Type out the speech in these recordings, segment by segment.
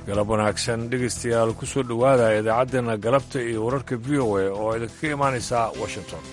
galab wanaagsan dhegaystayaal ku soo dhowaada idaacaddeena galabta iyo wararka v o a oo idinkaga imaanaysa washington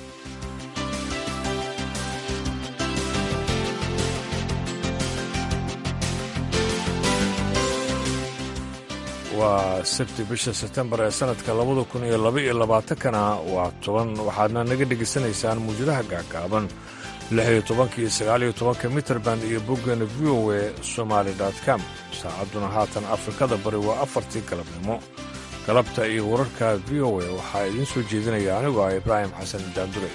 waa sabti bisha sebtembar ee sannadka labada kun iyo laba iyo labaatankana waa toban waxaadna naga dhegaysanaysaan muwjadaha gaagaaban lix iyo tobanka iyo sagaal iyo tobanka mitrband iyo boggeena v o a somaali com saacadduna haatan afrikada bari waa afartii galabnimo galabta iyo wararka v o a waxaa idiin soo jeedinaya anigoo ah ibraahim xasan daandure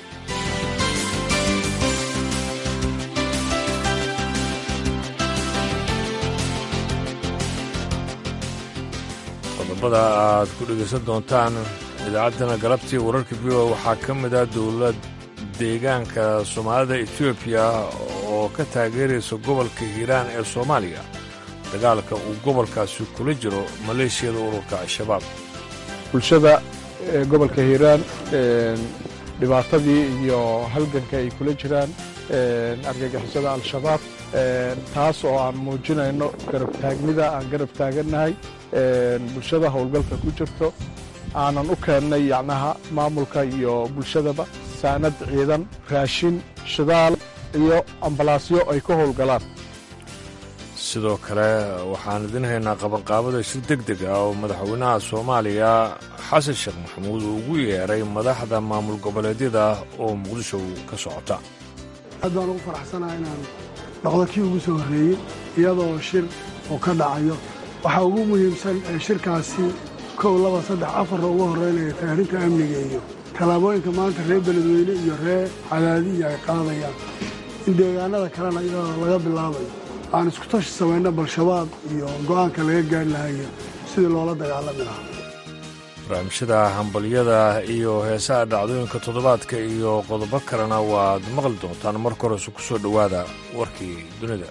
qodobada aad ku dhegaysan doontaan idaacaddana galabtii wararka v o a waxaa ka mid ah dowlad deegaanka soomaalida etoobiya oo ka taageeraysa gobolka hiiraan ee soomaaliya dagaalka uu gobolkaasi kula jiro maleeshiyada ururka al-shabaab bulshada gobolka hiiraan dhibaatadii iyo halganka ay kula jiraan argagixisada al-shabaab taas oo aan muujinayno garabtaagnida aan garab taagannahay bulshada howlgalka ku jirto aanan u keennay yacnaha maamulka iyo bulshadaba saanad ciidan raashin shidaal iyo ambalaasyo ay ka howlgalaan sidoo kale waxaan idin haynaa qabanqaabada shir deg deg ah oo madaxweynaha soomaaliya xasan sheekh maxamuud uu ugu yeeray madaxda maamul goboleedyada oo muqdisho ka socota aad baan ugu faraxsanaha inaan noqdo kii ugu soo horreeyey iyadoo shir oo ka dhacayo waxaa ugu muhiimsan ee shirkaasi kow laba saddex afarna ugu horraynaya taarinta amniga iyo tallaabooyinka maanta reer beledweyne iyo reer cadaadiya ay qaadayaan in deegaanada kalena iyadoo laga bilaabayo aan isku tashi samayno bal-shabaab iyo go'aanka laga gaari lahayo sidii loola dagaalami lahaa barnaamijyada hambalyada iyo heesaha dhacdooyinka toddobaadka iyo qodobo kalena waad maqli doontaan marka horese ku soo dhowaada warkii dunida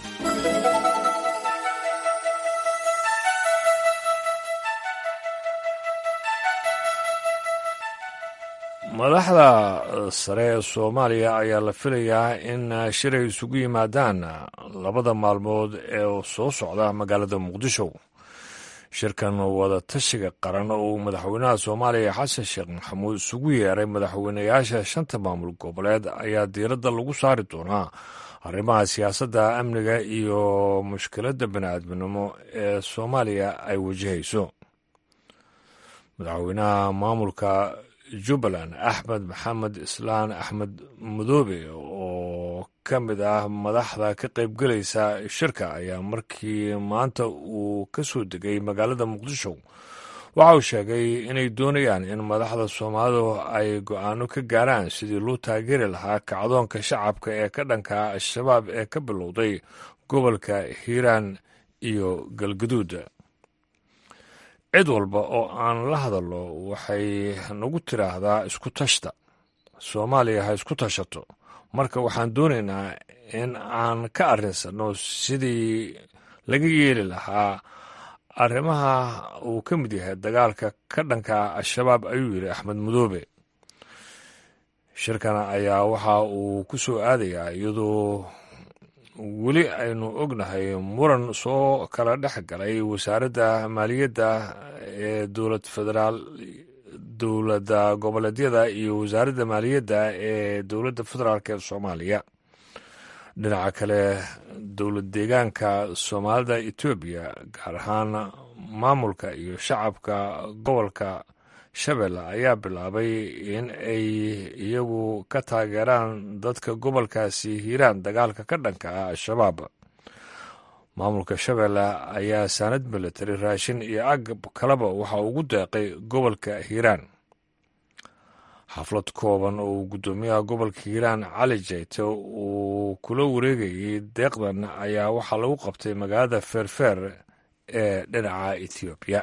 madaxda sare ee soomaaliya ayaa la filayaa in shir ay isugu yimaadaan labada maalmood ee soo socda magaalada muqdisho shirkan wada tashiga qaran oo uu madaxweynaha soomaaliya xasan sheekh maxamuud isugu yeeray madaxweynayaasha shanta maamul goboleed ayaa diiradda lagu saari doonaa arrimaha siyaasadda amniga iyo mushkiladda bani'aadminimo ee soomaaliya ay wajahayso madaxweynaha maamulka jubbaland axmed maxamed islaan axmed madoobe oo ka mid ah madaxda ka qaybgelaysa shirka ayaa markii maanta uu ka soo degay magaalada muqdisho waxa uu sheegay inay doonayaan in madaxda soomaalidu ay go'aano ka gaaraan sidii loo taageeri lahaa kacdoonka shacabka ee ka dhanka al-shabaab ee ka bilowday gobolka hiiraan iyo galgaduud cid walba oo aan la hadallo waxay nagu tiraahdaa isku tashta soomaaliya ha isku tashato marka waxaan doonaynaa in aan ka arrinsanno sidii laga yeeli lahaa arrimaha uu ka mid yahay dagaalka ka dhanka al-shabaab ayuu yidhi axmed madoobe shirkan ayaa waxa uu ku soo aadayaa iyadoo weli aynu ognahay muran soo kala dhex galay wasaaradda maaliyadda ee dowlad federaal dowladda goboleedyada iyo wasaaradda maaliyadda ee dowladda federaalk ee soomaaliya dhinaca kale dowlad deegaanka soomaalida etoobiya gaar ahaan maamulka iyo shacabka gobolka shabeelle ayaa bilaabay in ay iyagu ka taageeraan dadka gobolkaasi hiiraan dagaalka ka dhanka ah al-shabaab maamulka shabeelle ayaa saanad militari raashin iyo agab kaleba waxa ugu deeqay gobolka hiiraan xaflad kooban oo uu guddoomiyaha gobolka hiiraan cali jeyte uu kula wareegayay deeqdan ayaa waxaa lagu qabtay magaalada feerfeer ee dhinaca etoobiya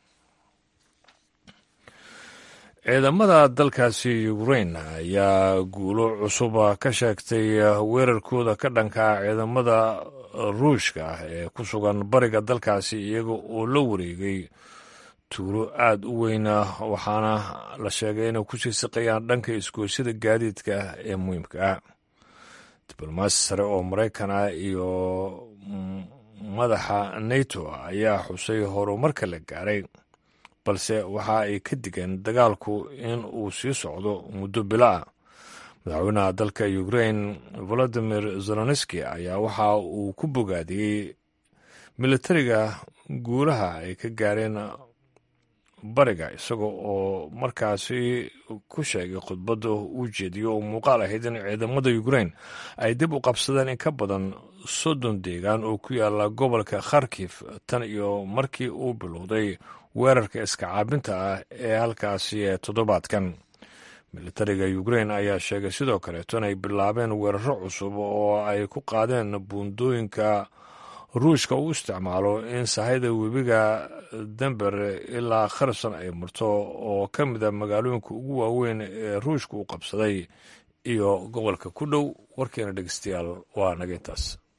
ciidamada dalkaasi ukrain ayaa guulo cusub ka sheegtay weerarkooda ka dhanka ciidamada ruushka ah ee ku sugan bariga dalkaasi iyaga oo la wareegay tuulo aada u weyna waxaana la sheegay inay ku sii siqayaan dhanka isgoosyada gaadiidka ee muhiimka ah diblomaasi sare oo maraykan ah iyo madaxa nato ayaa xusay horumarka la gaaray balse waxa ay ka digeen dagaalku in uu sii socdo muddo bilo ah madaxweynaha dalka ukrain volodimir zelenski ayaa waxa uu ku bogaadiyey militariga guulaha ay ka gaareen bariga isaga oo markaasi ku sheegay khudbadda uu jeediyo oo muuqaal ahayd in ciidamada ukrain ay dib u qabsadeen in ka badan soddon deegaan oo ku yaala gobolka kharkif tan iyo markii uu bilowday weerarka iska caabinta ah ee halkaasi ee toddobaadkan militariga ukrain ayaa sheegay sidoo kaleeto inay bilaabeen weeraro cusub oo ay ku qaadeen buundooyinka ruushka uu isticmaalo in sahayda webiga dember ilaa kharson ay marto oo ka mid a magaalooyinka ugu waaweyn ee ruushka uu qabsaday iyo gobolka ku dhow warkeena dhegeystayaal waa naga intaas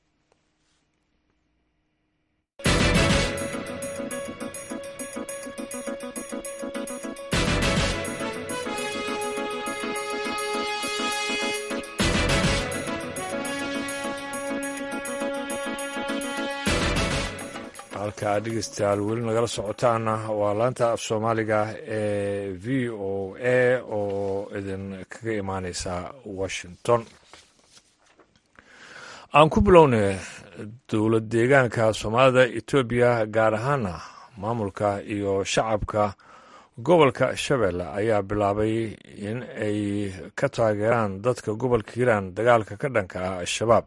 halka dhegeystayaal weli nagala socotaana waa laanta af soomaaliga ee v o a oo idin kaga imaaneysa washington aan ku bilownay dowlad deegaanka soomaalida etoobiya gaar ahaana maamulka iyo shacabka gobolka shabeelle ayaa bilaabay in ay ka taageeraan dadka gobolka hiiraan dagaalka ka dhanka ah al-shabaab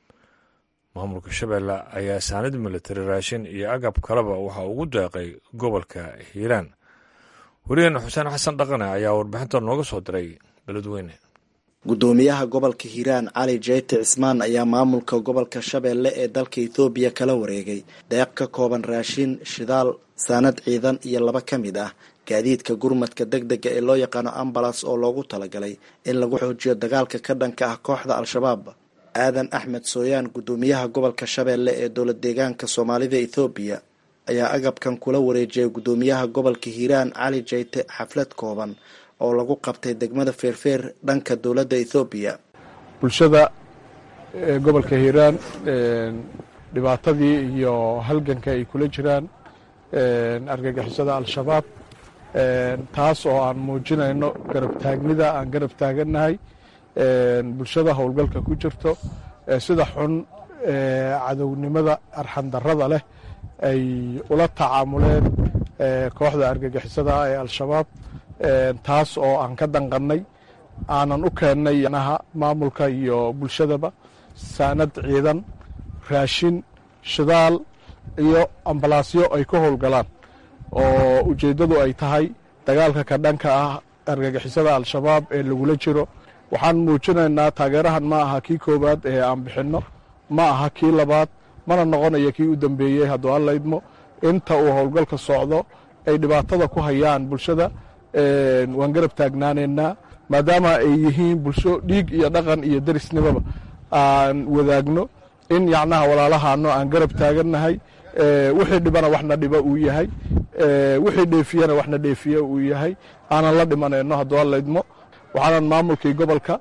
maamulka shabeelle ayaa saanid militari raashin iyo agab kaleba waxaa ugu deeqay gobolka hiiraan wariyeene xuseen xasan dhaqane ayaa warbixinta nooga soo diray beledweyne gudoomiyaha gobolka hiiraan cali jeyte cismaan ayaa maamulka gobolka shabeelle ee dalka ethoobiya kala wareegay deeq ka kooban raashin shidaal saanad ciidan iyo laba ka mid ah gaadiidka gurmadka deg dega ee loo yaqaano ambalas oo loogu talagalay in lagu xoojiyo dagaalka ka dhanka ah kooxda al-shabaab aadan axmed sooyaan gudoomiyaha gobolka shabeelle ee dowlad deegaanka soomaalida ethoobiya ayaa agabkan kula wareejiyay gudoomiyaha gobolka hiiraan cali jeyte xaflad kooban oo lagu qabtay degmada feerfeer dhanka dowladda ethoobiya bulshada gobolka hiiraan dhibaatadii iyo halganka ay kula jiraan argagixisada al-shabaab taas oo aan muujinayno garab taagnida aan garab taagannahay bulshada howlgalka ku jirto sida xun cadownimada arxandarrada leh ay ula tacaamuleen kooxda argagixisada ee al-shabaab taas oo aan ka danqannay aanan u keennay naha maamulka iyo bulshadaba saanad ciidan raashin shidaal iyo ambalaasyo ay ka howlgalaan oo ujeeddadu ay tahay dagaalka ka dhanka ah argagixisada al-shabaab ee lagula jiro waxaan muujinaynaa taageerahan ma aha kii koowaad ee aan bixinno ma aha kii labaad mana noqonayo kii u dambeeyey hadduu alla idmo inta uu howlgalka socdo ay dhibaatada ku hayaan bulshada waan garab taagnaanaynaa maadaama ay yihiin bulsho dhiig iyo dhaqan iyo derisnimaba aan wadaagno in yacnaha walaalahaano aan garab taagannahay wixii dhibana waxna dhiba uu yahay wixii dheefiyana waxna dheefiya uu yahay aanan la dhimanayno hadduu alla idmo waxaanan maamulkii gobolka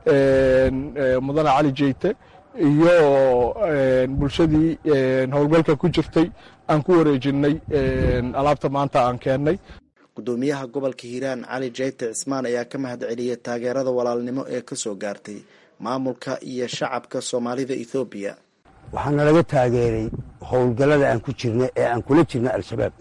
mudane cali jeyte iyo bulshadii howlgalka ku jirtay aan ku wareejinnay alaabta maanta aan keennay gudoomiyaha gobolka hiiraan cali jeyte cismaan ayaa ka mahad celiyay taageerada walaalnimo ee ka soo gaartay maamulka iyo shacabka soomaalida ethoobiya waxaana laga taageeray howlgallada aan ku jirna ee aan kula jirna al-shabaab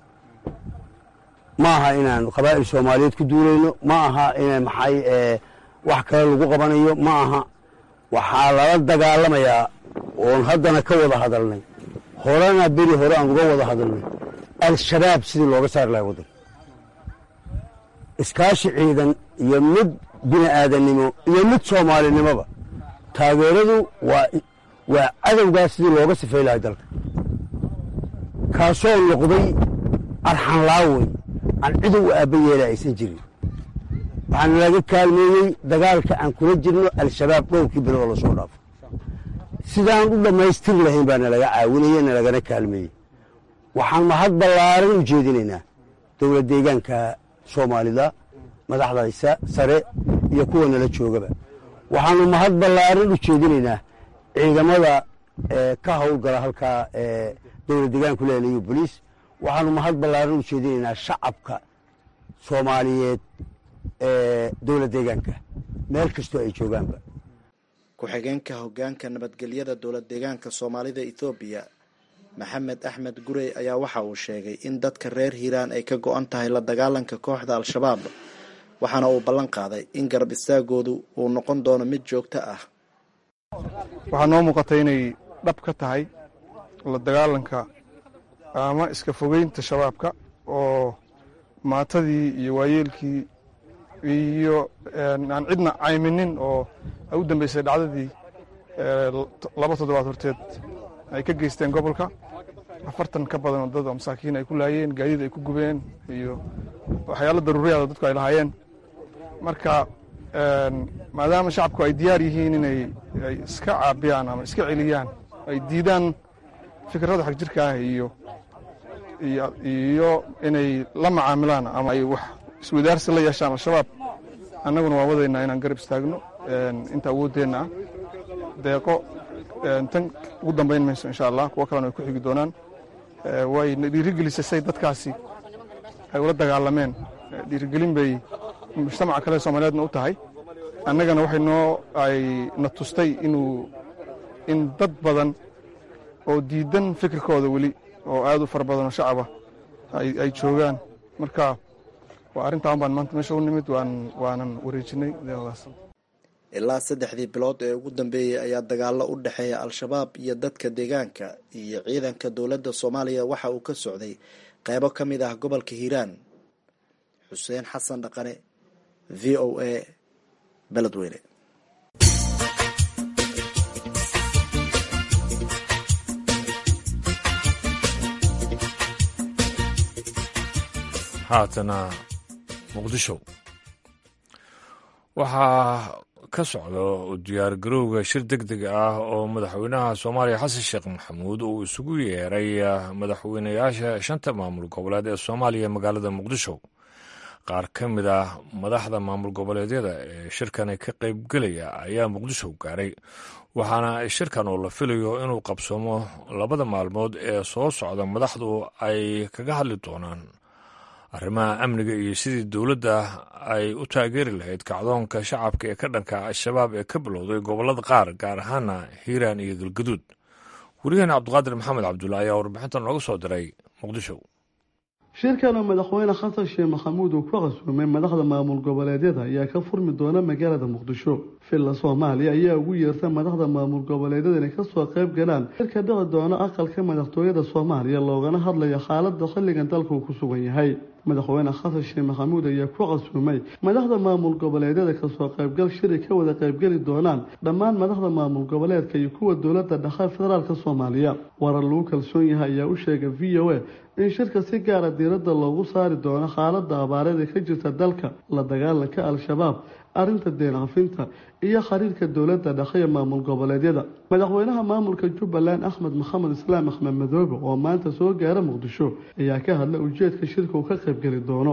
ma aha inaan qabaa'il soomaaliyeed ku duulayno ma aha in maxay wax kale lagu qabanayo ma aha waxaa lala dagaalamayaa oon haddana ka wada hadalnay horena beri hore aan uga wada hadalnay al-shabaab sidii looga saari lahay waddan iskaashi ciidan iyo mid bini aadannimo iyo mid soomaalinimoba taageeradu waa waa cadowgaas sidii looga sifay lahay dalka kaasoo noqday arxanlaawey aan cidu u aabba yeela aysan jirin waxaana laga kaalmeeyey dagaalka aan kula jirno al-shabaab dhowrkii bilo oo lasoo dhaafo sidaan u dhammaystir lahayn baa nalaga caawinaya nalagana kaalmeeyey waxaan mahad ballaaran u jeedinaynaa dowlad deegaanka soomaalida madaxdaysa sare iyo kuwa nala joogaba waxaanu mahad ballaaran u jeedinaynaa ciidamada ka howlgala halkaa dowlad deegaanku leelayo boliis waxaanu mahad ballaaran u jeedinaynaa shacabka soomaaliyeed ee dowlad deegaanka meel kastoo ay joogaanba ku-xigeenka hoggaanka nabadgelyada dowlad deegaanka soomaalida ethoobiya maxamed axmed gurey ayaa waxa uu sheegay in dadka reer hiiraan ay ka go-an tahay la dagaalanka kooxda al-shabaab waxaana uu ballan qaaday in garab istaagoodu uu noqon doono mid joogto ah waxaa noo muuqatay inay dhab ka tahay la dagaalanka ama iska fogeynta shabaabka oo maatadii iyo waayeelkii iyo aan cidna cayminin oo u dambeysay dhacdadii laba toddobaad horteed ay ka geysteen gobolka afartan ka badan oo dad oo masaakiin ay ku laayeen gaadiid ay ku gubeen iyo waxyaalo daruuriyaada dadku ay lahaayeen marka maadaama shacabku ay diyaar yihiin inay ay iska caabiyaan ama iska celiyaan ay diidaan fikradda xag jirka ah iyo iyo inay la macaamilaan ama ay wax iswadaarsi la yeeshaan al-shabaab annaguna waa wadaynaa inaan garab istaagno inta awooddeenna ah deeqo tan ugu dambayn mayso insha allah kuwo kalena ay ku xigi doonaan wayna dhiirigelisay say dadkaasi ay ula dagaalameen dhiirigelin bay mujtamaca kale soomaaliyeedna u tahay annagana waxay noo ay na tustay inuu in dad badan oo diidan fikirkooda weli oo aad u fara badan oo shacaba ay joogaan marka waa arrintaan baan maanta meesha u nimid waanan wareejinay deeqdaas ilaa saddexdii bilood ee ugu dambeeyey ayaa dagaallo u dhexeeya al-shabaab iyo dadka deegaanka iyo ciidanka dowladda soomaaliya waxa uu ka socday qeybo ka mid ah gobolka hiiraan xuseen xasan dhaqane v o a beledweyne haatana muqdisho waxaa ka socda diyaargarowga shir deg deg ah oo madaxweynaha soomaaliya xasan sheekh maxamuud uu isugu yeeray madaxweynayaasha shanta maamul goboleed ee soomaaliya magaalada muqdisho qaar ka mid ah madaxda maamul goboleedyada ee shirkani ka qaybgelaya ayaa muqdisho gaaray waxaana shirkan oo la filayo inuu qabsoomo labada maalmood ee soo socda madaxdu ay kaga hadli doonaan arrimaha amniga iyo sidii dowladda ay u taageeri lahayd kacdoonka shacabka ee ka dhanka al-shabaab ee ka bilowday gobollada qaar gaar ahaana hiiraan iyo galgaduud weriyaheena cabdiqaadir maxamed cabdulla ayaa warbixintan nooga soo diray muqdisho shirkan oo madaxweyne xasan sheekh maxamuud uu ku qasuumay madaxda maamul goboleedyada ayaa ka furmi doona magaalada muqdisho villa soomaaliya ayaa ugu yeerta madaxda maamul goboleedyada inay kasoo qayb galaan shirka dhici doona aqalka madaxtooyada soomaaliya loogana hadlayo xaalada xilligan dalka uu ku sugan yahay madaxweyne xasan sheekh maxamuud ayaa ku qasuumay madaxda maamul goboleedyada kasoo qaybgal shiri ka wada qaybgeli doonaan dhammaan madaxda maamul goboleedka iyo kuwa dowlada dhexe federaalk soomaaliya warar lagu kalsoon yahay ayaa u sheegay v o a in shirka si gaara diiradda loogu saari doono xaalada abaareed ee ka jirta dalka la dagaalanka al-shabaab arrinta deencafinta iyo xiriirka dowladda dhexe ee maamul goboleedyada madaxweynaha maamulka jubbaland axmed maxamed islaam axmed madoobe oo maanta soo gaara muqdisho ayaa ka hadlay ujeedka shirka uu ka qaybgeli doono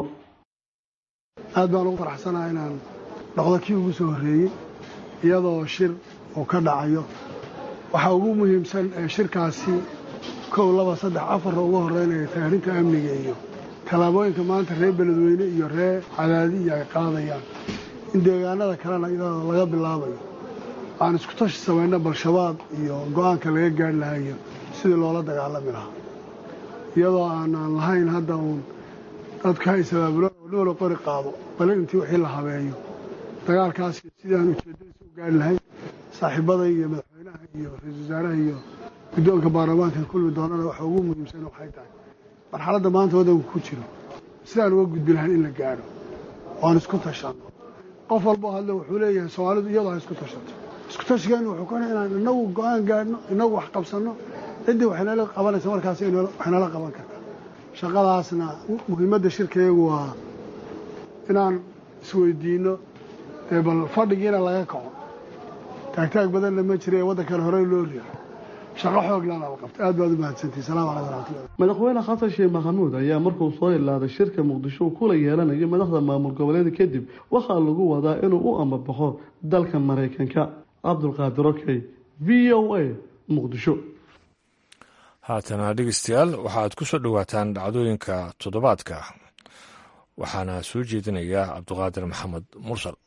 aad baan ugu faraxsanaha inaan noqdo kii ugu soo horreeyey iyadoo shir uu ka dhacayo waxaa ugu muhiimsan ee shirkaasi kow laba saddex afarna ugu horeynaya taarinta amniga iyo tallaabooyinka maanta reer beledweyne iyo reer cadaadi iyo ay qaadayaan in deegaanada kalena iyadoo laga bilaabayo aan isku tashi samayno bal-shabaab iyo go-aanka laga gaari lahaa iyo sidii loola dagaalami lahaa iyadoo aanaan lahayn hadda uun dadka isabaabulo oo noola qori qaado bale intii wixii la habeeyo dagaalkaas sidii aan ujeeddadiisa u gaari lahayn saaxiibada iyo madaxweynaha iyo ra-iisul wasaaraha iyo guddoonka baarlamaanka kulmi doonana waxa ugu muhiimsan waxay tahay marxaladda maanta waddanku ku jiro sidaan uga gudbi lahayn in la gaadho oan isku tashanno qof walboo hadle wuxuu leeyahay soomaalidu iyadoo ha isku tashato isku tashigeenu wuxuu ka inaan inagu go-aan gaadhno inagu wax qabsanno ciddii waxaynala qabanaysa markaas waxaynala qaban karta shaqadaasna muhiimadda shirkayagu waa inaan isweydiinno dee bal fadhigiina laga kaco taagtaag badanna ma jira ee waddankana horey loo riixo shaqo xooglana la qabta aad baad u mahadsantihi salamu calaykum waraxmatullah madaxweyne xasan sheekh maxamuud ayaa markuu soo ilaaday shirka muqdisho uu kula yeelanayo madaxda maamul goboleeda kadib waxaa lagu wadaa inuu u amabaxo dalka maraykanka cabdulqaadir okey v o a muqdisho haatana dhegeystayaal waxaad ku soo dhowaataan dhacdooyinka toddobaadka waxaana soo jeedinaya cabduqaadir maxamed mursal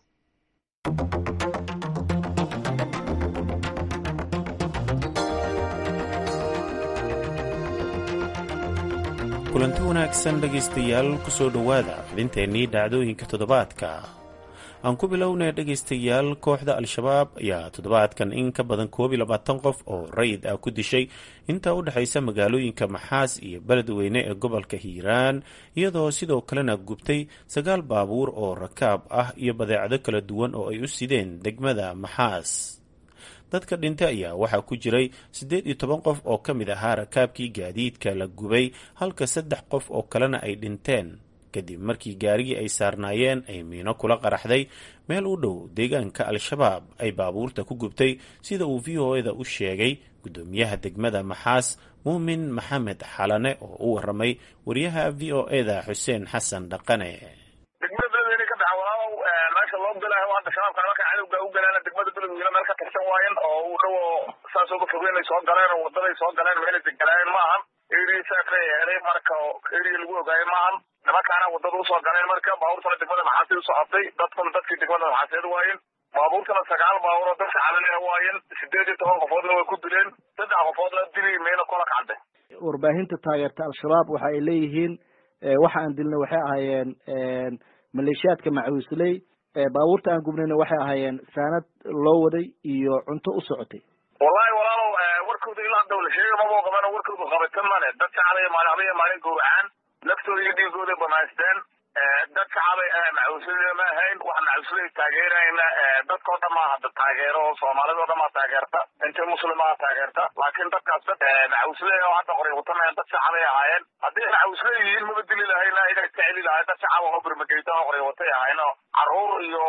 kulanti wanaagsan dhegaystayaal ku soo dhowaada xubinteennii dhacdooyinka toddobaadka aan ku bilownay dhegaystayaal kooxda al-shabaab ayaa toddobaadkan in ka badan koob iyo labaatan qof oo rayid ah ku dishay inta u dhexaysa magaalooyinka maxaas iyo beledweyne ee gobolka hiiraan iyadoo sidoo kalena gubtay sagaal baabuur oo rakaab ah iyo badeecado kala duwan oo ay u sideen degmada maxaas dadka dhintay ayaa waxaa ku jiray siddeed iyo toban qof oo ka mid ahaa rakaabkii gaadiidka la gubay halka saddex qof oo kalena ay dhinteen kadib markii gaarigii ay saarnaayeen ay miino kula qaraxday meel u dhow deegaanka al-shabaab ay baabuurta ku gubtay sida uu v o eda u sheegay guddoomiyaha degmada maxaas muumin maxamed xalane oo u waramay wariyaha v o eda xuseen xasan dhaqane meesha loo galayo hadda shabaabka marka cadowga u galaana degmada beledweyne meel ka tirsan waayen oo u dhow saas uga fogeynay soo galeen oo wadaday soo galeen meelay degalaayeen maahan area saasay helay marka area lagu ogaayo maahan nimankaana wadada usoo galeen marka baabuurtana degmada maxaasid usoo cabtay dadkuna dadkii degmada maxaaseed waayen baabuurtana sagaal baabuur oo dadka calalea waayen sideed iyo toban qofoodna way ku dileen saddex qofoodna dili meyna kola kacde warbaahinta taageerta al-shabaab waxa ay leeyihiin waxa aan dilnay waxay ahaayeen maleeshiyaadka macuusley baabuurta aan gubnayna waxay ahaayeen saanad loo waday iyo cunto u socotay wallahi walaalow warkooda ilaa hadda la sheega mabuu qabano warkoodu qabatan male dad shacabay maalin habaya maalin gowracaan naftooda iyo dhiigooda banaysteen dad shacabay macuuslada ma ahayn wax macuuslada taageerayna dadkao dhan maa hadda taageero soomaalida o dhan maa taageerta inta muslimaa taageerta laakiin dadkaas dad macuuslada oo hadda qoray watamayan dad shacabay ahaayeen haddii macuuslada yihiin maba dili lahayna iga iska celi lahay dad shacab oo birmageyta oo qoray watay ahayn oo caruur iyo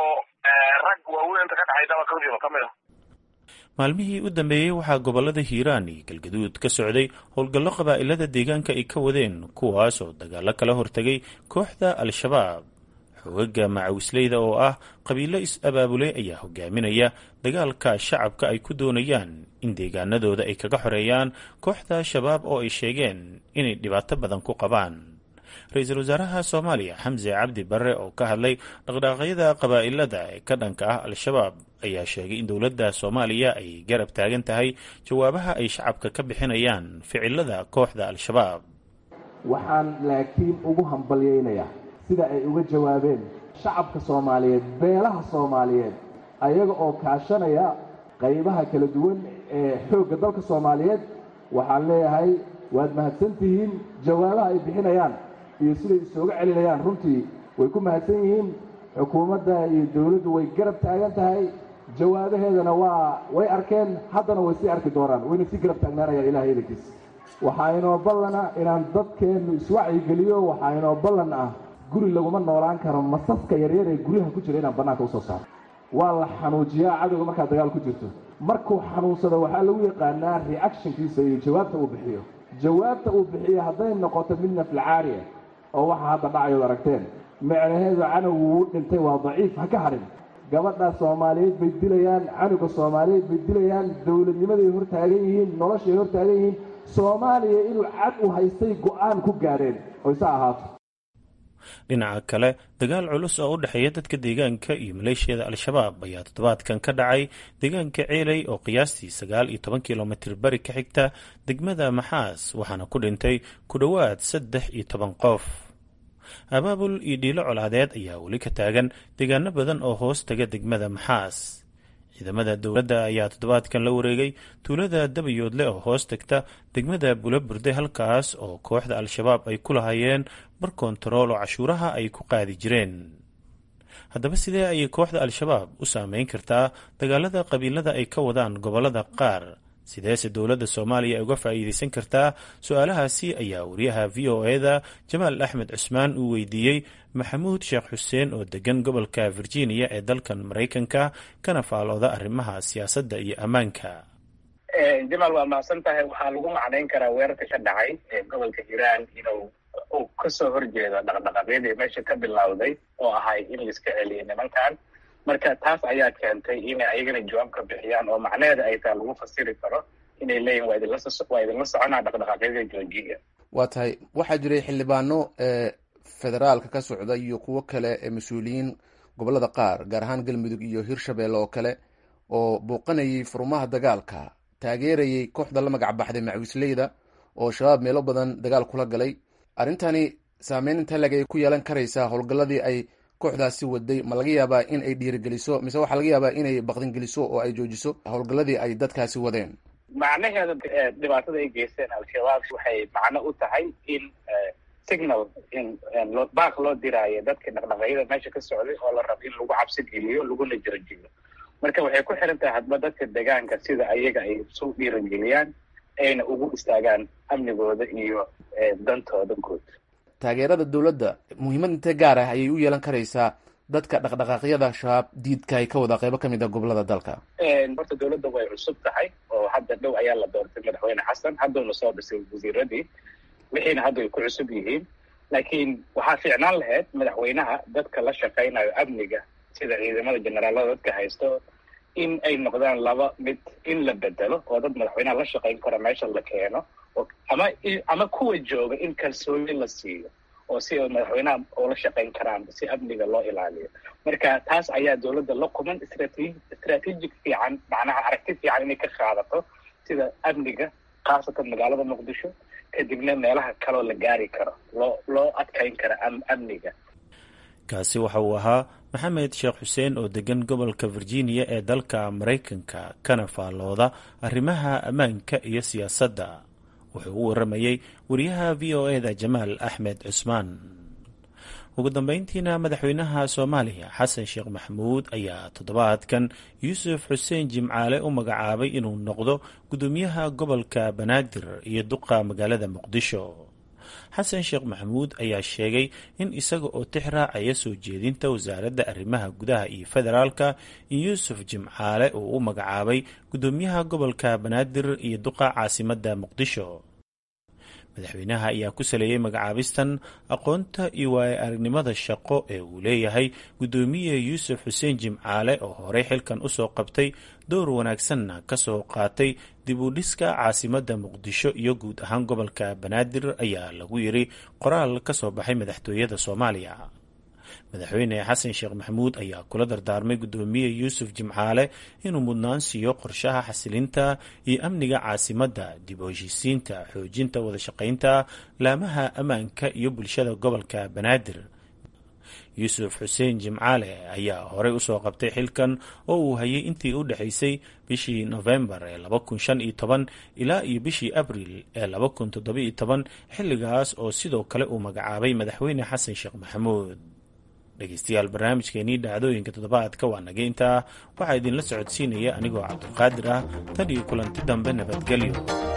rag waaweyn inta ka dhexaydaba kawdiba kamid a maalmihii u dambeeyey waxaa gobollada hiiraan iyo galgaduud ka socday howlgallo qabaa'ilada deegaanka ay ka wadeen kuwaas oo dagaallo kala hortegay kooxda al-shabaab xoogaga macawisleyda oo ah qabiilo is-abaabulay ayaa hogaaminaya dagaalka shacabka ay ku doonayaan in deegaanadooda ay kaga xoreeyaan kooxda shabaab oo ay sheegeen inay dhibaato badan ku qabaan ra-iisul wasaaraha soomaaliya xamse cabdi barre oo ka hadlay dhaqdhaaqyada qabaa'ilada ee ka dhanka ah al-shabaab ayaa sheegay in dowladda soomaaliya ay garab taagan tahay jawaabaha ay shacabka ka bixinayaan ficilada kooxda al-shabaab waxaan laakiin ugu hambalyaynayaa sida ay uga jawaabeen shacabka soomaaliyeed beelaha soomaaliyeed ayaga oo kaashanaya qaybaha kala duwan ee xoogga dalka soomaaliyeed waxaan leeyahay waad mahadsantihiin jawaabaha ay bixinayaan iyo siday isooga celinayaan runtii way ku mahadsan yihiin xukuumadda iyo dowladdu way garab taagan tahay jawaabaheedana waa way arkeen haddana way sii arki doonaan wayna sii garab taagnaanayaan ilahay idankiis waxaa inoo ballana inaan dadkeennu iswacyigeliyo waxaa inoo ballan ah guri laguma noolaan karo masaska yaryar ee guryaha ku jira inaan bannaanka usoo saaro waa la xanuujiyaa cadowga markaad dagaal ku jirto markuu xanuunsado waxaa lagu yaqaanaa reactionkiisa iyo jawaabta uu bixiyo jawaabta uu bixiyo hadday noqoto mid naflacaariya oo waxa hadda dhacayood aragteen micnaheedu canowgu wuu dhintay waa daciif ha ka hadhin gabadha soomaaliyeed bay dilayaan canuga soomaaliyeed bay dilayaan dowladnimaday hortaagan yihiin noloshay hortaagan yihiin soomaaliya inuu cad u haystay go-aan ku gaadheen oo isa ahaato dhinaca kale dagaal culus oo u dhexeeya dadka deegaanka iyo maleeshiyada al-shabaab ayaa toddobaadkan ka dhacay deegaanka ceeley oo qiyaastii sagaal iyo toban kilomitir bari ka xigta degmada maxaas waxaana ku dhintay ku dhowaad saddex iyo toban qof abaabul iyo dhiilo colaadeed ayaa weli ka taagan deegaano badan oo hoos taga degmada maxaas ciidamada dowladda ayaa toddobaadkan la wareegay tuulada dabayoodle oo hoos tagta degmada bulaburde halkaas oo kooxda al-shabaab ay ku lahaayeen bar kontarool oo cashuuraha ay ku qaadi jireen haddaba sidee ayay kooxda al-shabaab u saameyn kartaa dagaalada qabiilada ay ka wadaan gobollada qaar sideese dowladda soomaaliya ay uga faa'iideysan kartaa su-aalahaasi ayaa wariyaha v o eda jamaal axmed cusmaan uu weydiiyey maxamuud sheekh xuseen oo degan gobolka virginia ee dalkan maraykanka kana faalooda arrimaha siyaasadda iyo ammaanka jamaal waa mahadsan tahay waxaa lagu macnayn karaa weerarka ka dhacay ee gobolka hiiraan inuu uu kasoo horjeedo dhaqdhaqaaqyadii meesha ka bilowday oo ahay in laiska celiyo nimankan marka taas ayaa keentay inay ayagana jawaab ka bixiyaan oo macnaheeda ay taa lagu fasiri karo inay leeyihin waa idinla waa idinla soconaa dhaqdhaqaaqyada joojiya waa tahay waxaa jiray xildhibaano federaalka ka socda iyo kuwo kale ee mas-uuliyiin gobolada qaar gaar ahaan galmudug iyo hirshabelle oo kale oo booqanayay furmaha dagaalka taageerayay kooxda la magac baxday macawisleyda oo shabaab meelo badan dagaal kula galay arrintani saameyn inta leg ay ku yeelan karaysaa howlgalladii ay kooxdaasi waday ma laga yaabaa in ay dhiirigeliso mise waxaa laga yaabaa inay baqdingeliso oo ay joojiso howlgalladii ay dadkaasi wadeen macnaheeda dhibaatada ay geysteen al-shabaab waxay macno u tahay in signal in baaq loo diraayo dadka dhaqdhaqaaqyada meesha ka socday oo la rabo in lagu cabsi geliyo laguna jirajiyo marka waxay ku xiran tahay hadba dadka deegaanka sida ayaga ay isu dhiirigeliyaan ayna ugu istaagaan amnigooda iyo dantooda guud taageerada dowladda muhiimad intee gaar ah ayay u yeelan karaysaa dadka dhaqdhaqaaqyada shabaab diidka ay ka wada qeybo ka mid a gobolada dalka horta dowladda way cusub tahay oo hadda dhow ayaa la doortay madaxweyne xasan hadduna soo dhisay wasiiradii wixiina hadda ay ku cusub yihiin laakiin waxaa fiicnaan lahayd madaxweynaha dadka la shaqaynayo amniga sida ciidamada generaalada dadka haysto in ay noqdaan laba mid in la bedelo oo dad madaxweynaha la shaqayn kara meesha la keeno ama ama kuwa jooga in kalsooni la siiyo oo si ay madaxweynaha ula shaqayn karaan si amniga loo ilaaliyo marka taas ayaa dowladda la kuman strate strategic fiican macnaha aragti fiican inay ka qaadato sida amniga khaasatan magaalada muqdisho kadibna meelaha kaloo la gaari karo loo loo adkayn karo amniga kaasi waxa uu ahaa maxamed sheekh xuseen oo degan gobolka virginia ee dalka maraykanka kana faallooda arrimaha ammaanka iyo siyaasadda wuxuu u waramayey wariyaha v o e da jamaal axmed cusmaan ugu dambeyntiina madaxweynaha soomaaliya xasan sheekh maxamuud ayaa toddobaadkan yuusuf xuseen jimcaale u magacaabay inuu noqdo guddoomiyaha gobolka banaadir iyo duqa magaalada muqdisho xasan sheekh maxamuud ayaa sheegay in isaga oo tix raacaya soo jeedinta wasaaradda arrimaha gudaha iyo federaalka in yuusuf jimcaale uu u magacaabay guddoomiyaha gobolka banaadir iyo duqa caasimadda muqdisho madaxweynaha ayaa ku saleeyey magacaabistan aqoonta iyo waayo aragnimada shaqo ee uu leeyahay guddoomiye yuusuf xuseen jimcaale oo horey xilkan usoo qabtay dowr wanaagsanna kasoo qaatay dib u dhiska caasimadda muqdisho iyo guud ahaan gobolka banaadir ayaa lagu yiri qoraal ka soo baxay madaxtooyada soomaaliya madaxweyne xasan sheekh maxamuud ayaa kula dardaarmay guddoomiye yuusuf jimcaale inuu mudnaan siiyo qorshaha xasilinta iyo amniga caasimadda dib u heshiisiinta xoojinta wadashaqaynta laamaha ammaanka iyo bulshada gobolka banaadir yuusuf xuseen jimcaale ayaa horey usoo qabtay xilkan oo uu hayay intii u dhexaysay bishii nofembar ee laba kun shan iyo toban ilaa iyo bishii abril ee laba kun toddoba iyo toban xilligaas oo sidoo kale uu magacaabay madaxweyne xasan sheekh maxamuud dhegeystayaal barnaamijkeenii dhacdooyinka toddobaadka waa naga intaa waxaa idinla socodsiinaya anigoo cabdulqaadir ah tan iyo kulanti dambe nabadgelyo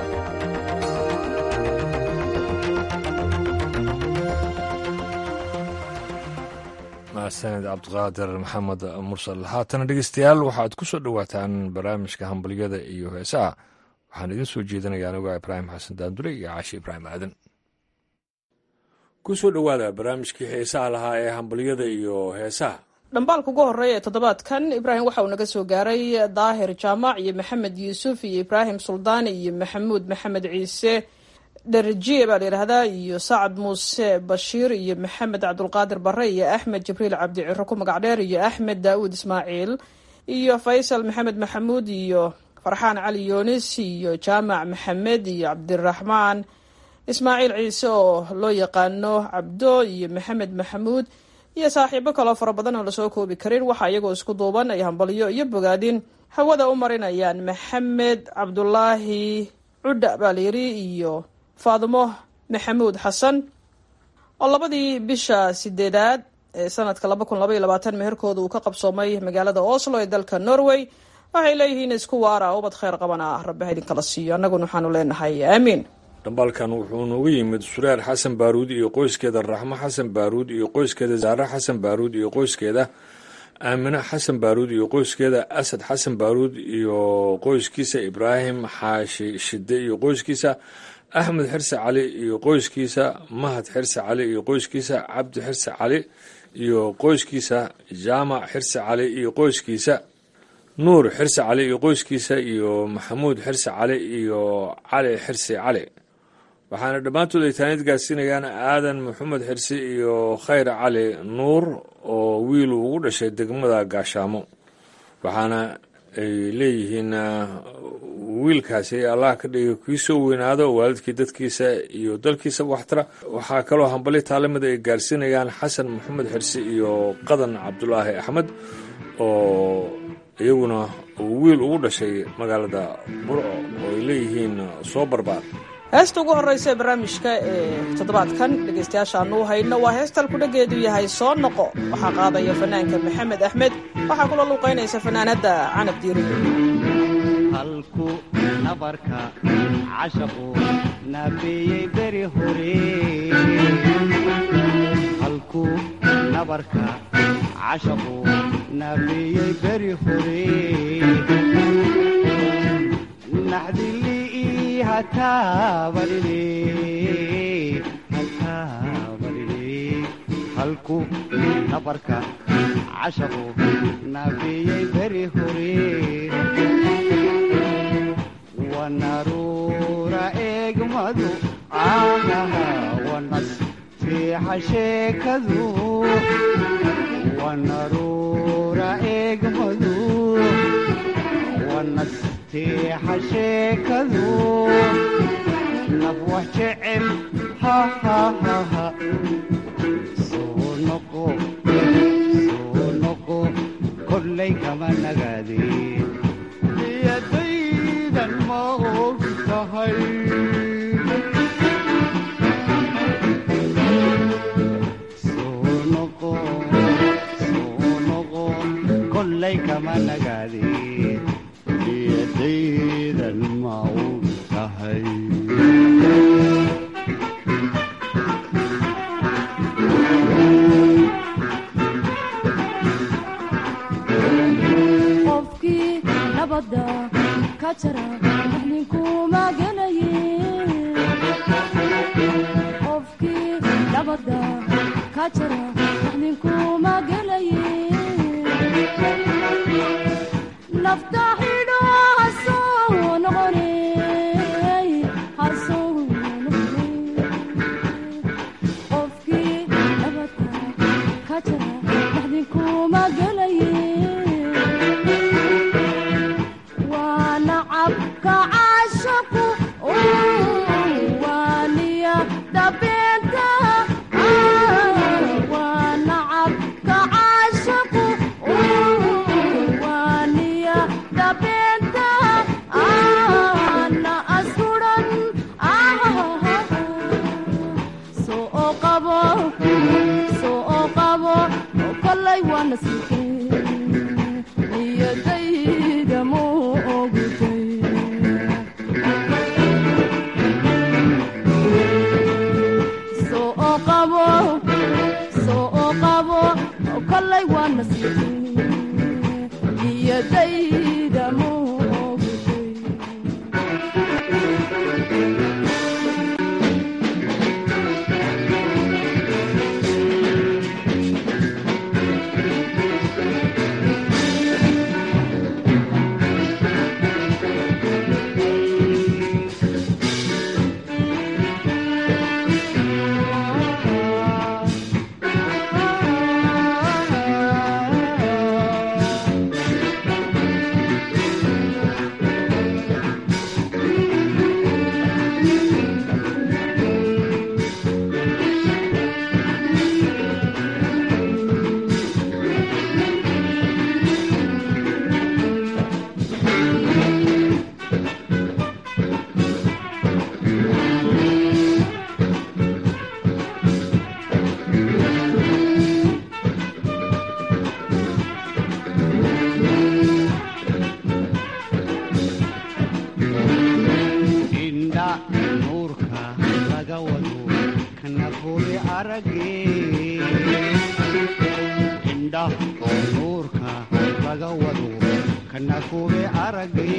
mahadsaned cabdiqaadir maxamed mursal haatana dhegeystayaal waxaad ku soo dhowaataan barnaamijka hambalyada iyo heesaha waxaan idin soo jeedinaya anigoo ibraahim xasan daandure iyo caashi ibraahim aadan ku soo dhowaada barnaamijkii heesaha lahaa ee hambalyada iyo heesaha dhambaalka ugu horeeya ee toddobaadkan ibraahim waxa uu naga soo gaaray daahir jaamac iyo maxamed yuusuf iyo ibraahim suldaani iyo maxamuud maxamed ciise dherjiye baa la yidhaahdaa iyo sacad muuse bashiir iyo maxamed cabdulqaadir bare iyo axmed jibriil cabdi ciro ku magac dheer iyo axmed daawuud ismaaciil iyo faysal maxamed maxamuud iyo farxaan cali yoonis iyo jaamac maxamed iyo cabdiraxmaan ismaaciil ciise oo loo yaqaano cabdo iyo maxamed maxamuud iyo saaxiibo kaloo fara badan oo lasoo koobi karin waxaa iyagoo isku duuban ay hambalyo iyo bogaadin hawada u marinayaan maxamed cabdulaahi cudha baa layidhi iyo faadimo maxamuud xasan oo labadii bisha sideedaad ee sanadka laba kun laba iyo labaatan meherkooda uu ka qabsoomay magaalada oslo ee dalka norway waxay leeyihiin isku waara ubad kheyr qabana rabbi ha idinkala siiyo annaguna waxaanu leenahay aamiin dhambaalkan wuxuu noogu yimid sureer xasan baaruud iyo qoyskeeda raxmo xasan baaruud iyo qoyskeeda zaare xasan baaruud iyo qoyskeeda aamine xasan baaruud iyo qoyskeeda asad xasan baaruud iyo qoyskiisa ibraahim xaashi shide iyo qoyskiisa axmed xirse cali iyo qoyskiisa mahad xirse cali iyo qoyskiisa cabdi xirse cali iyo qoyskiisa jaamac xirse cali iyo qoyskiisa nuur xirsi cali iyo qoyskiisa iyo maxamuud xirsi cali iyo cali xirsi cali waxaana dhammaantood ay taanid gaarsiinayaan aadan maxamed xirsi iyo khayr cali nuur oo wiil ugu dhashay degmada gaashaamo waxaana ay leeyihiin wiilkaasi allah ka dhiga kii soo weynaado waalidkii dadkiisa iyo dalkiisaba waxtara waxaa kaloo hambali taalamida ay gaarsiinayaan xasan maxamed xirsi iyo qadan cabdulaahi axmed oo iyaguna wiil ugu dhashay magaalada burco oo ay leeyihiin soo barbaar heesta ugu horreysa ee barnaamijka ee toddobaadkan dhegaystayaashaanu u hayno waa heestal kudhageedu yahay soo noqo waxaa qaadaya fanaanka maxamed axmed waxaa kula luuqaynaysa fanaanadda canab diiri halku nabarka cashaqu naafeeyey beri hore halku nabarka cashaqu naafeeyey beri hore naxdili hataabarine hataabarine halku nabarka cashaqu naafeeyey beri hore wanaruura eegmadu aanaha wanas fiixa sheekadu wanaruura eegmadu wanas fiixa sheekadu naf wax jecel hahahaha soo noqo soo noqo kollay kama nagaadeen yadaydan ma og tahay soo noqo soo noqo kollay kama nagaadeen yadaydan ma og tahay qofkii nabada ka jara ninkuma gelaye qofkii nabada ka jara ninkuma gelaye nafta xidho hasoo noqone hasoo noqone qofkii nabada ka jara ninkuma gelaye waa nacabka caashaqu waaniya dabeenta waa nacabka caashaqu waaniya dabeenta na asuran soo qabo soo qabo kollay waana sikeen niyadayda mu ogtay soo qabo soo qabo kollay waana sikeen niyadayda mu ogtay indha nuurka laga wado kana fuli arage indha nuurka laga wado kana fuli arage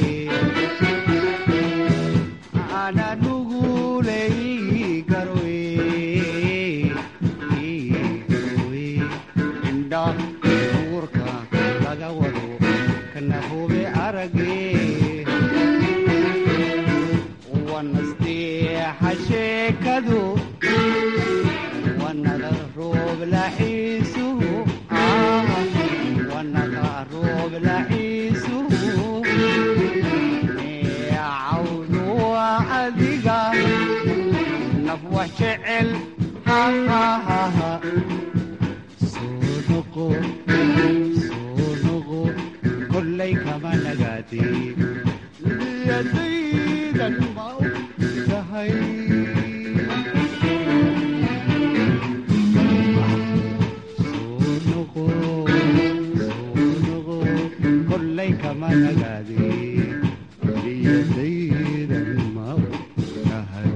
ana nuguley garowe garowe indha nuurka laga wado kana sheekadu wanada roob laxiisuhu wanada roob laxiisuhu cawdu waa adiga naf wax jecel soo noqo soo noqo kollay kama nagaadi yadaydan ma og tahay soo noqo soo noqo kollay kama nagaadi yadaydan ma og tahay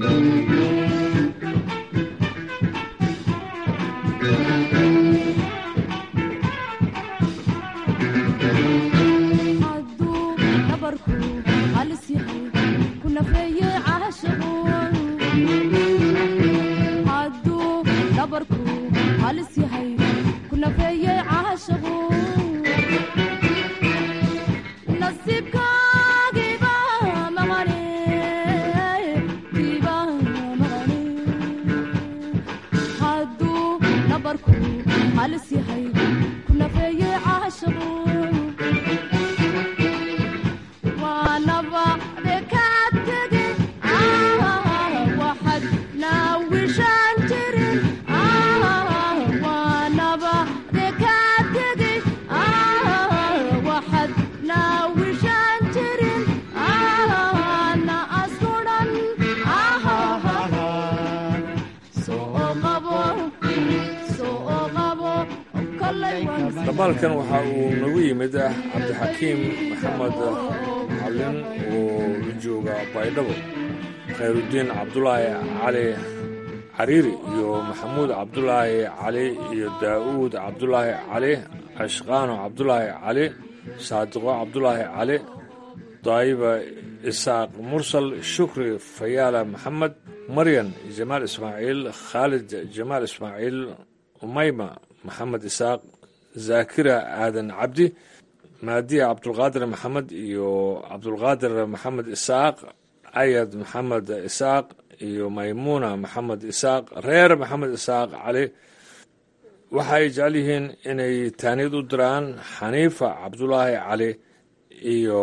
hadduu dhabarku halis yahay ku nafeeye caashaqu hadduu dhabarku halis yahay ku nafeeye caashaqu nasiibkaagiiba maqane giiba maqane hadduu dhabarku halis yahay ku nafeeye caashaqu waanaba dekatege waxad naawishaan jirin waanaba dekatege waxad naawishaan jirin na askudan soo qabo soo qabo kolay waan dabaalkan waxa uu nagu yimid ah cabdixakiim maxamed macalin oo la jooga baydhabo khayrudiin cabdulaahi cali cariiri iyo maxamuud cabdulaahi cali iyo daa'uud cabdulaahi cali ashqaano cabdulaahi cali saadiqo cabdulaahi cali daayiba isaaq mursal shukri fayaala maxamed maryan jamaal ismaaciil khaalid jamaal ismaaciil umayma maxamed isaaq zaakira aadan cabdi maadiya cabdulqaadir maxamed iyo cabdulqaadir maxamed isaaq ayad maxamed isaaq iyo maymuuna maxamed isaaq reer maxamed isaaq cali waxa ay jecel yihiin inay taaniyad u diraan xaniifa cabdulaahi cali iyo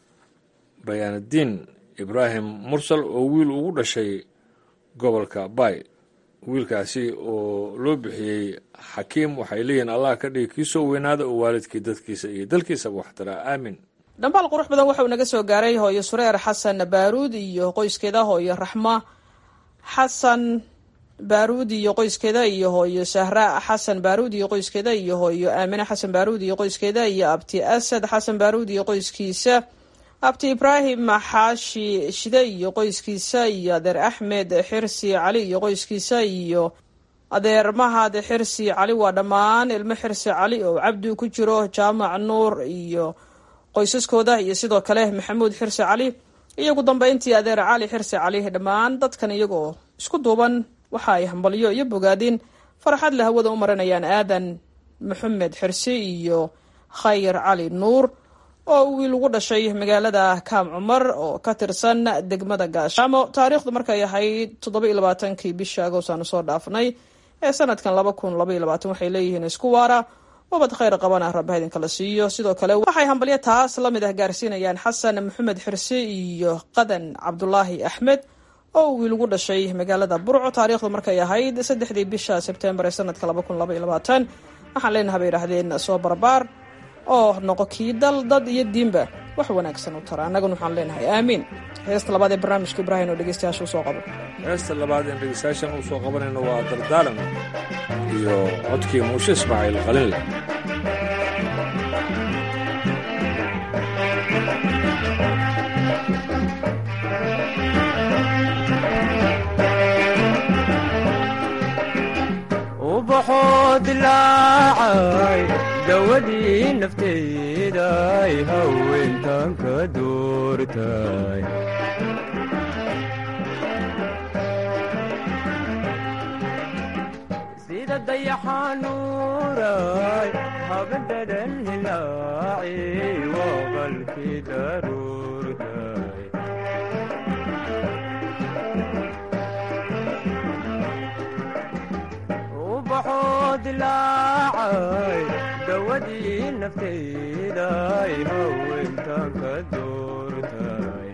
bayaanadiin ibraahim mursal oo wiil ugu dhashay gobolka bay wiilkaasi oo loo bixiyey xakiim waxay leeyihiin allah ka dhigi kii soo weynaada oo waalidkii dadkiisa iyo dalkiisaba waxtaraa aamin dhambaal qurux badan waxauu naga soo gaaray hooyo sureer xasan baaruud iyo qoyskeeda hooyo raxma xasan baaruud iyo qoyskeeda iyo hooyo sahra xasan baaruud iyo qoyskeeda iyo hooyo aamine xasan baaruud iyo qoyskeeda iyo abti asad xasan baaruud iyo qoyskiisa abti ibraahim xaashi shide iyo qoyskiisa iyo adeer axmed xirsi cali iyo qoyskiisa iyo adeer mahad xirsi cali waa dhammaan ilmo xirsi cali oo cabdi ku jiro jaamac nuur iyo qoysaskooda iyo sidoo kale maxamuud xirsi cali iyo ugu dambeyntii adeer cali xirsi cali dhammaan dadkan iyagoo isku duuban waxa ay hambalyo iyo bogaadin farxad la hawada u marinayaan aadan maxamed xirsi iyo khayr cali nuur oo wiil ugu dhashay magaalada kaam cumar oo ka tirsan degmada gaashaamo taariikhdu markay ahayd toddoba iyo labaatankii bisha agost aanu soo dhaafnay ee sanadkan laba kun laba iyo labaatan waxay leeyihiin isku waara wabad khayr qabana rabba idinkala siiyo sidoo kale waxay hambalyo taas lamid ah gaarsiinayaan xasan maxamed xirsi iyo qadan cabdulaahi axmed oo wiil ugu dhashay magaalada burco taariikhdu markay ahayd saddexdii bisha sebtembar ee sanadka laba kun laba iyo labaatan waxaan leenaha bay yidhahdeen soo barbaar oo noqo kii dal dad iyo diinba wax wanaagsan u tara annaguna waxaan leenahay aamiin heesta labaad ee barnaamijka ibraahim oo dhegeystayaasha usoo qabo heesta labaad een dhegeystayaashan u soo qabanayno waa dardaalan iyo codkii muushe ismaaciil qalinle ubaxoo dilaacay dawadii nafteeday haweentan ka doortay sida dayaxanuuray habadhadan hilaaci waqalkii daruurtay dilaacay dawadii naftayday haweentan ka doortay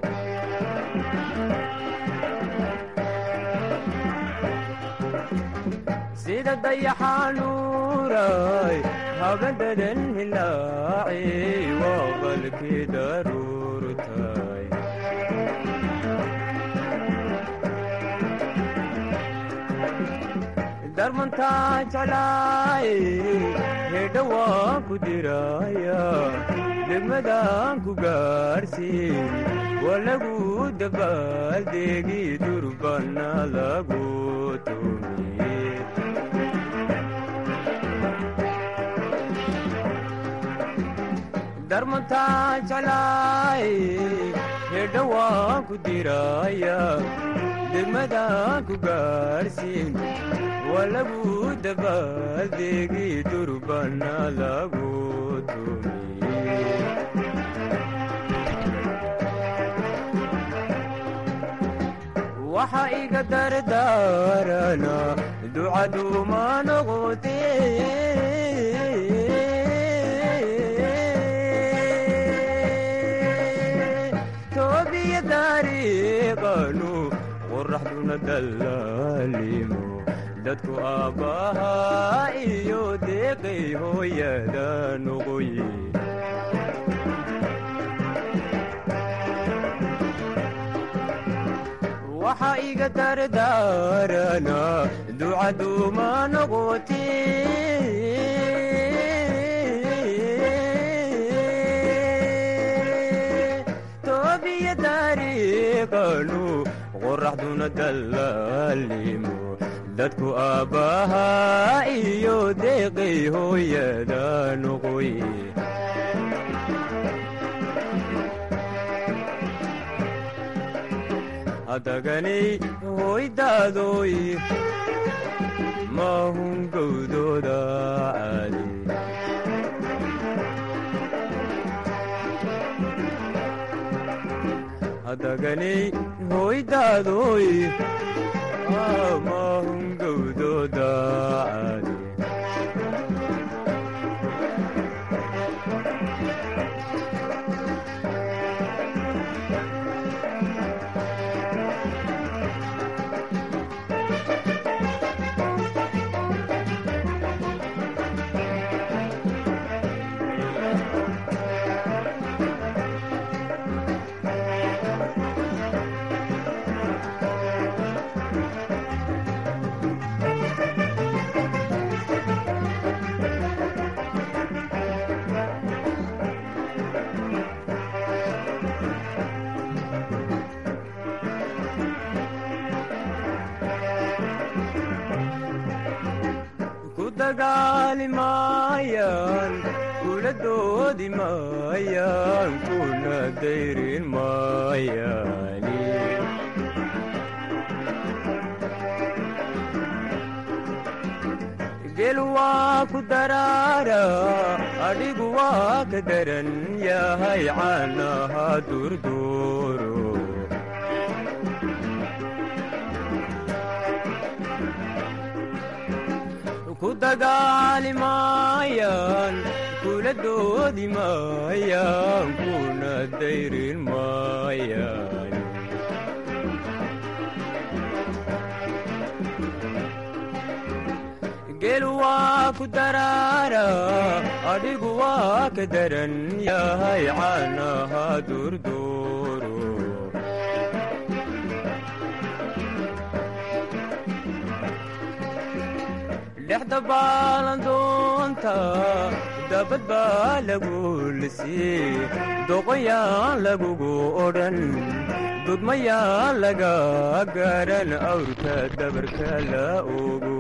sida dayaxanuuray habadadan hilaaci waa qalkii daruurtay darmantaa jeclaay hedha waan ku diraya degmadaan ku gaarsiin waa lagu dabaaldegi durbana lagu tumiye darmantaa jeclaay hedha waan ku diraya degmadaan ku gaarsiin waa lagu dabaaldegi durbana lagu tumiye waxa iga dardaarana ducaduuma noqote toobiya dariiqanu qoraxduna dallaalimo dadku aabbahaa iyo deeqay hooyada noqoye waxa iga dardaarana ducaduuma noqote toobiya dariiqanu qoraxduna dallaalimo dadku aabbahaa iyo deeqay hooyada noqoye hadaganay hoydaadoy maahun gowdooda caadi hadaganay hoydaadoy maahun gowdooda caadi ku dagaali maayaan kula doodi maayaan kuna dayrin maayaani gel waa ku daraara adhigu waa ka daran yahay caanaha durduuro ku dagaali maayaan kula doodi maayaan kuna dayrin maayaan gel waa ku daraara adhigu waa ka daran yahay caanaha durduuro dhexda baalandoonta dabad baa lagu lisii doqoyaan lagugu odhan dudmayaan laga garan awrka dabarka la ogo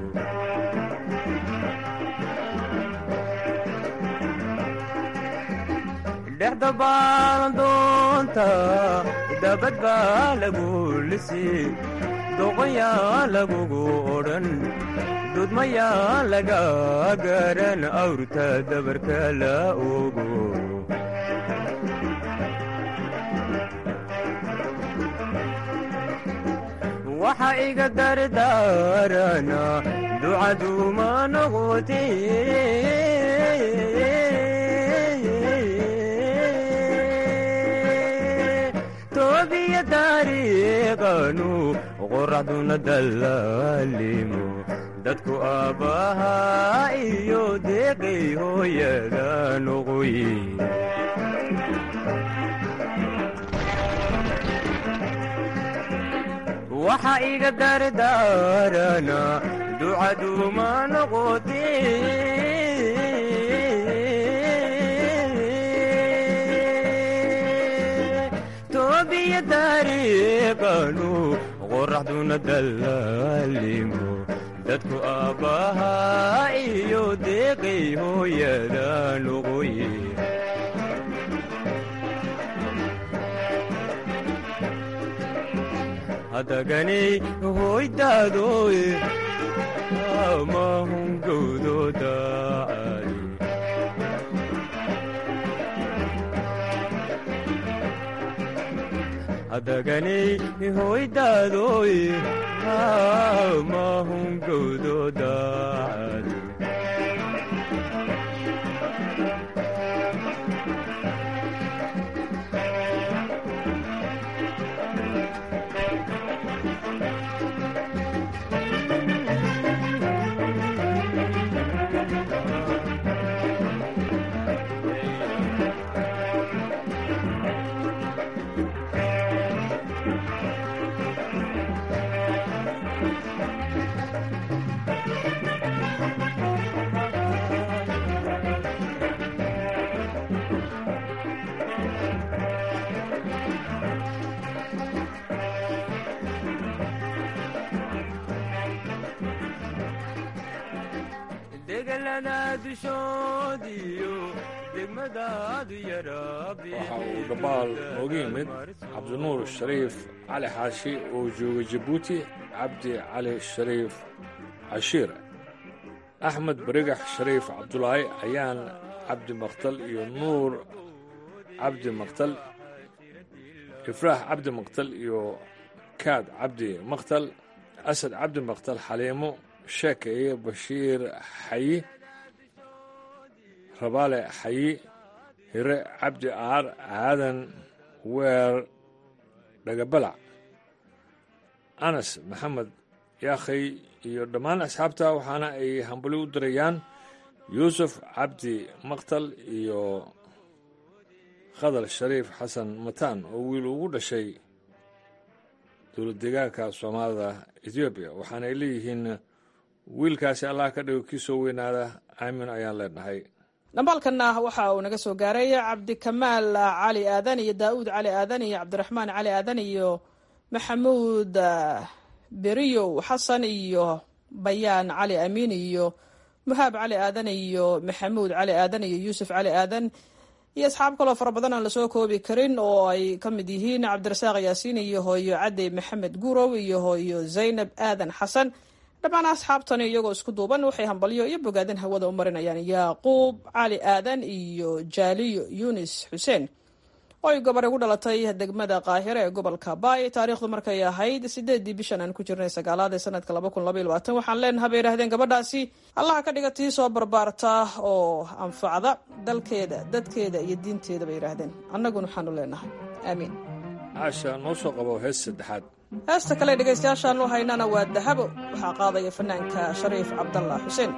dhexda baalandoonta dabad baa lagu lisii doqoyaan lagugu odhan dudmayaan laga garan awrta dabarka la ogo waxa iga dardaarana ducaduma noqote toobiya taariiqanu qoraxduna dallaalimo dadku aabbahaa iyo deeqay hooyada noqoye waxa iga dardaarana ducaduma noqote toobiya taariiqanu qoraxduna dallaalimo dadku aabbahaa iyo deeqay hooyada noqoye hadaganay hoydaadoy amahungowdooda hadaganay hoydaadoy amahungowdooda degalada dushoodiyo degmadaadu waxa uu dhambaal nooga yimid cabdinuur shariif cali xaashi oo jooga jabuuti cabdi cali shariif cashiir axmed barigax shariif cabdulaahi ayaan cabdi maktal iyo nuur cabdi maktal ifraax cabdi maktal iyo kaad cabdi maktal asad cabdi maktal xaliimo sheekeye bashiir xayi rabaale xayi hire cabdi aar aadan weer dhagabalac anas maxamed yaakhay iyo dhammaan asxaabta waxaana ay hambali u dirayaan yuusuf cabdi maktal iyo khadar shariif xasan mataan oo wiil ugu dhashay dowlad deegaanka soomaalida etoobiya waxaana ay leeyihiin wiilkaasi allah ka dhigo kii soo weynaada aamin ayaan leenahay dhambaalkanna waxa uu naga soo gaaray cabdikamaal cali aadan iyo daa'uud cali aadan iyo cabdiraxmaan cali aadan iyo maxamuud beriyow xasan iyo bayaan cali amiin iyo muhaab cali aadan iyo maxamuud cali aadan iyo yuusuf cali aadan iyo asxaab kaloo fara badan aan lasoo koobi karin oo ay ka mid yihiin cabdirasaaq yaasiin iyo hooyo cadey maxamed gurow iyo hooyo zaynab aadan xasan dhammaan asxaabtani iyagoo isku duuban waxay hambalyo iyo bogaadin hawada u marinayaan yaaquub cali aadan iyo jaaliyo yunis xuseen oo ay gabar ugu dhalatay degmada qaahire ee gobolka baay taariikhdu markay ahayd sideedii bishan aan ku jirnay sagaalaad ee sanadka laba kun labaiy labaatan waxaan leenaha bay yidhahdeen gabadhaasi allaha ka dhiga tii soo barbaarta oo anfacda dalkeeda dadkeeda iyo diinteeda bay yidhaahdeen annaguna waxaanu leenahay aamiin caasha noo soo qabo hees saddexaad heesta kale dhegaystayaashaanu haynana waa dahabo waxaa qaadaya fanaanka shariif cabdallah xuseen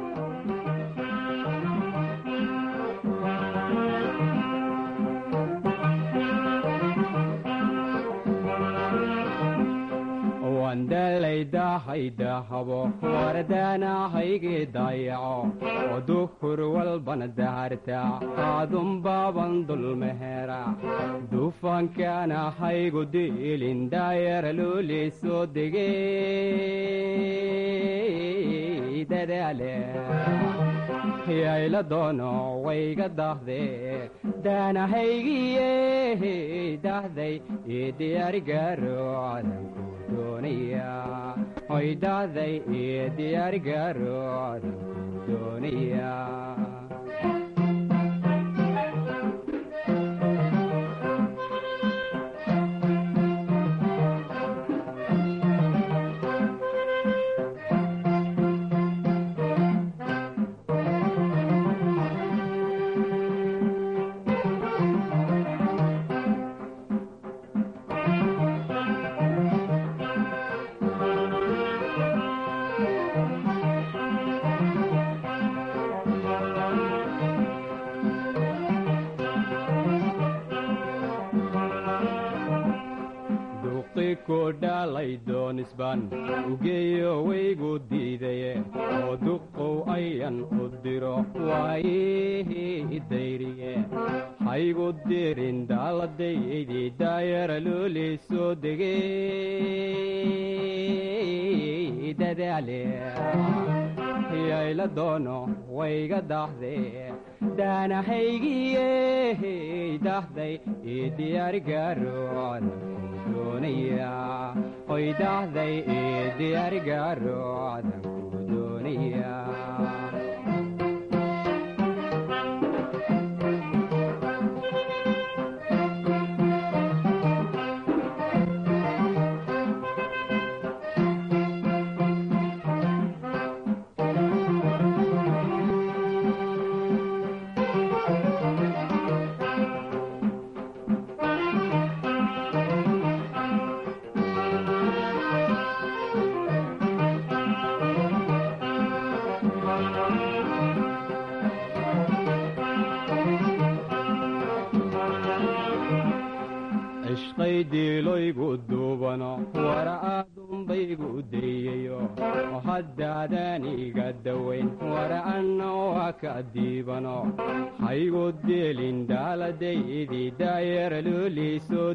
wandalaydahaydaahabo wardaanahayge dayaco oo duhur walbana daharta aadunbaaban dulmehera dufankaana haygu diilin daayara looley soo degey dadaale yayla doono wayga dahde daanahaygiye dahday io diyaarigaro cadanku doonaya hoy dahday io diyaarigaro cadanku doonaya baan ugeeyo waygu diidaye oo duqow ayan u diro waayihii dayriye haygu dirin daaladaydii daayara loolii soo degey dadaale yayla doono wayga dahde daanahaygiye dahday ii diyaarigaroon doonaya oy dahday ii diyaarigaarodan ku doonaya cishqaydiiloygu duubano wara aadunbaygu dayayo oo haddaadan iga dawayn wara anna waa ka diibano haygu deelin daaladaydii daayara loolii soo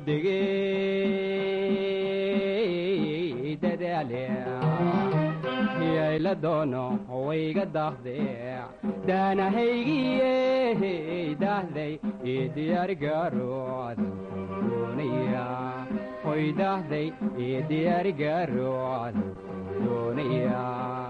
degey dadaale yayla doono wayga dahde daanahaygiye dahday ii diyaarigaarodan doonaya hoy dahday ii diyaarigaarodan doonaya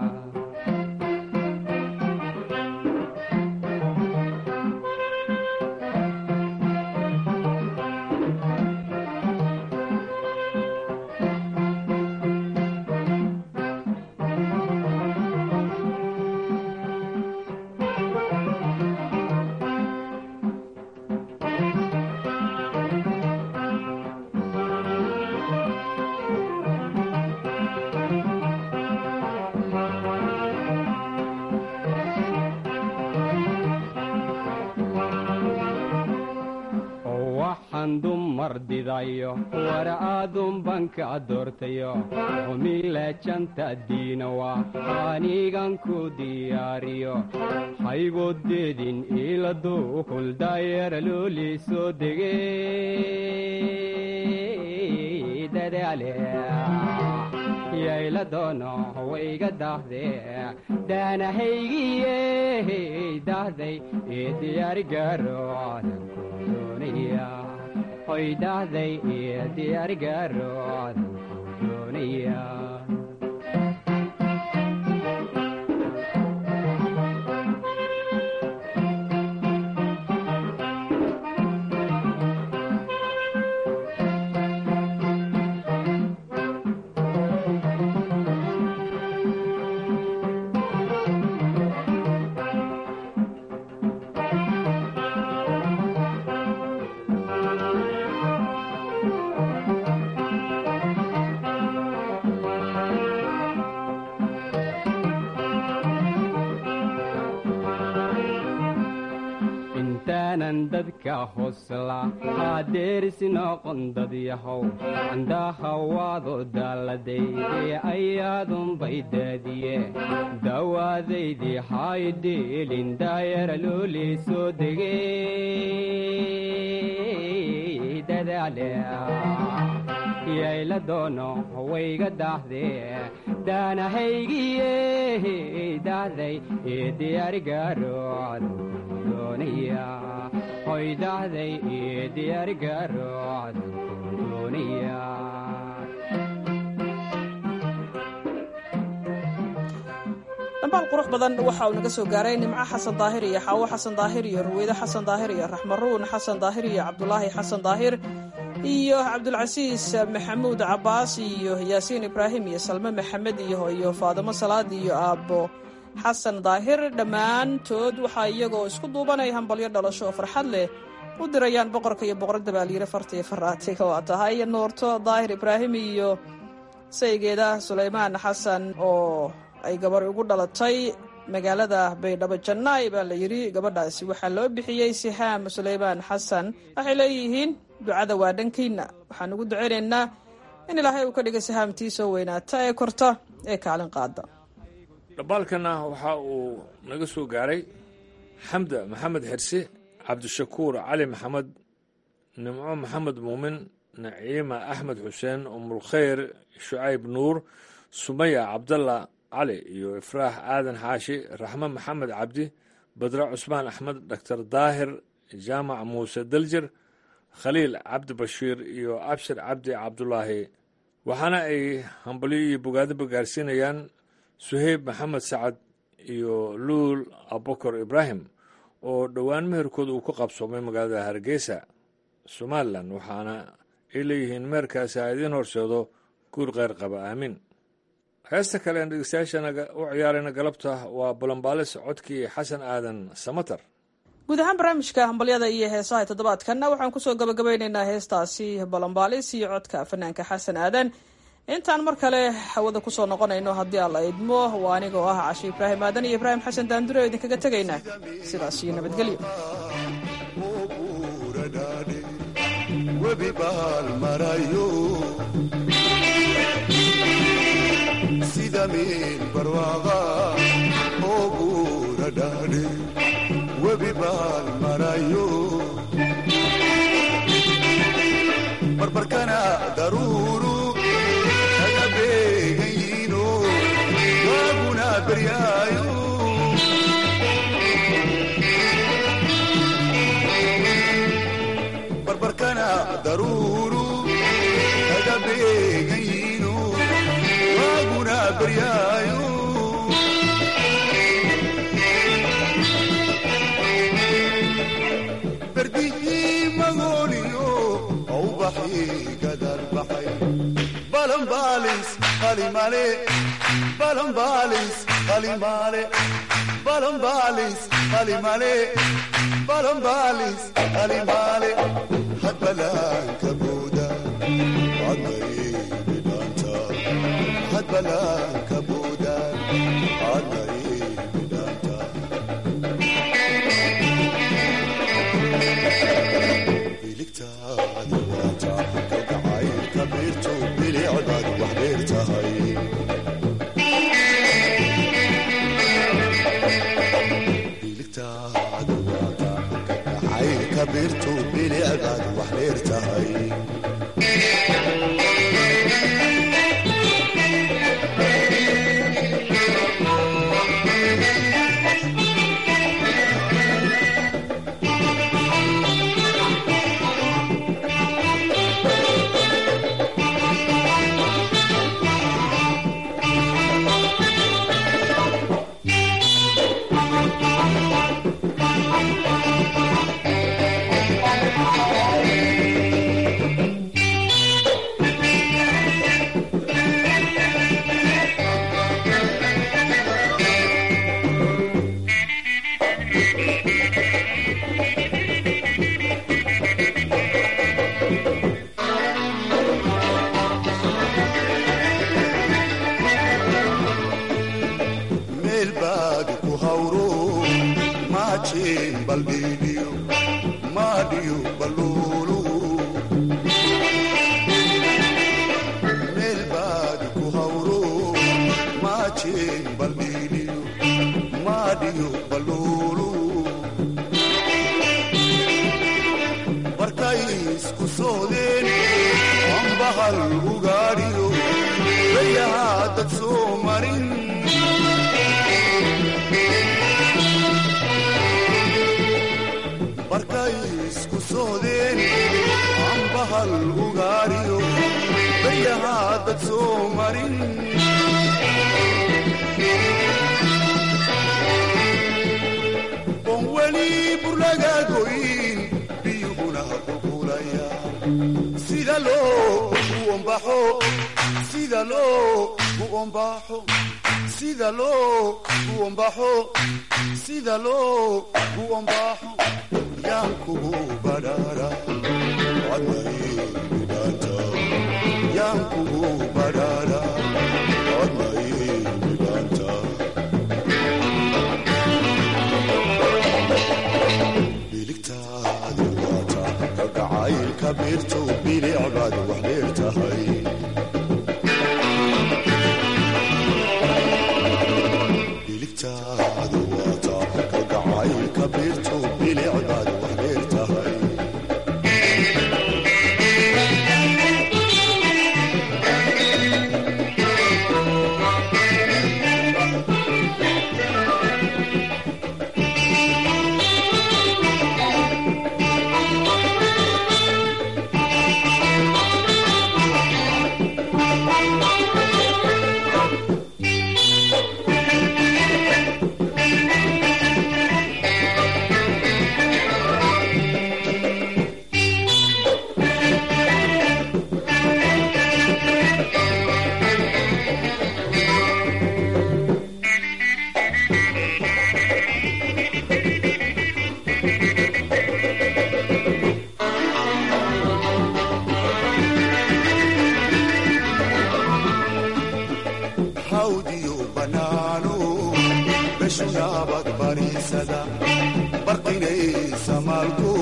waxaan dumar didayo wara aadunbanka doortayo humilejanta diinawa anigan ku diyaariyo haygodeedin iladu huldaayara loolii soo degey dadaale yayla doono wayga dahde daanahaygiye dahday ii diyaarigaarodan ku doonaya hoy dahday ii diyaarigaarodan ku doonaya intaanan dadka hosla haadeerisi noqon dad yahow candaha waado daaladaydee ayaadunbay daadiye dawaadaydii haydhiilin daayara loolii soo degey dadaale yayla doono wayga dahde daanahaygiye dahday ii diyaarigaarodan doonaya hoy dahday ii diyaarigaarodan doonaya dhambaal qurux badan waxa uu naga soo gaaray nimco xasan daahir iyo xaawo xasan daahir iyo ruweyde xasan daahir iyo raxmaruun xasan daahir iyo cabdulaahi xasan daahir iyo cabdulcasiis maxamuud cabaas iyo yaasiin ibraahim iyo salme maxamed iyo iyo faadimo salaad iyo aabbo xasan daahir dhammaantood waxaa iyagoo isku duubanaya hambalyo dhalasho oo farxad leh u dirayaan boqorka iyo boqoradda baalyire farta iyo faraatiga waa tahay nuurto daahir ibraahim iyo saygeeda sulaymaan xasan oo ay gabar ugu dhalatay magaalada baydhabo jannaay baa la yidhi gabadhaasi waxaa loo bixiyey sihaam sulaymaan xasan waxay leeyihiin ducada waa dhankiina waxaan ugu ducaynaynaa in ilaahay uu ka dhigay sahaamtiisoo weynaata ee korta ee kaalin qaada dhambaalkana waxa uu naga soo gaaray xamda maxamed xirse cabdishakuur cali maxamed nimco maxamed muumin naciima axmed xuseen umulkhayr shucayb nuur sumaya cabdalla cali iyo ifraax aadan xaashi raxme maxamed cabdi badre cusmaan axmed doctor daahir jaamac muuse daljir khaliil cabdi bashiir iyo abshir cabdi cabdulaahi waxaana ay hambalyo iyo bogaadaba gaarsiinayaan suheyb maxamed sacad iyo luul abubakar ibraahim oo dhowaan meherkooda uu ku qabsoomay magaalada hargeysa somalilan waxaana ay leeyihiin meherkaasi ha idiin horseedo guur kheyr qaba aamin heesta kale aan dhegeystayaashana u ciyaarayna galabta waa balambaalis codkii xasan aadan samatar guud ahaan barnaamijka hambalyada iyo heesaha toddobaadkanna waxaan kusoo gabagabeyneynaa heestaasi balambaalis iyo codka fanaanka xasan aadan intaan mar kale hawada kusoo noqonayno haddii alla idmo waa anigoo ah cashe ibraahim aadan iyo ibraahim xasan daandure oo idinkaga tegaynaa sidaas iyo nabadgelyo webi baal marayo sida meel barwaaqa oo guura dhaadhe webi baal marayo barbarkana daruuru kaga beegan yiino waaguna beryaayo barbarkana daruuru kaga beegan yiino waaguna beryaayo berdihii magooniyo aubaxii gadal baxay balambaalis qalimale balambaalis qalimale balambaalis qalimale balambaalis qalimale hadbalaanka buuda cadnaybi dhaanta hadbalaanka buuda cadnaybi dhaanta biligtaada waata kalgacaylka beerto bilicdaad wax dheer tahay biligtaada waata kalgacaylka beerto bilicdaad wax dheer tahay meel baad ku hawro maajeen baldhiidhiyo maadhiyo balluulu meel baad ku hawro maajeen baldhiidhiyo maadhiyo balluulu barkay isku soodeen ambahal ugaadhiyo bayahaa dad soo marin barkay isku soodeen ambahal ugaariyo baryahaa dad soo marin oon weli burlaga goyn biyuhuna qulqulaya sida loo u ombaxo sida loo u ombaxo sida loo u ombaxo sida loo u ombaxo yaan kugu badhaara codmaybidhaanta yaan kugu badhaara codmaybidhaanta biligtaada waata kalgacaylka beertow bilicbaad wax dheer tahay beshunaabad bariisada barqinaysa maalku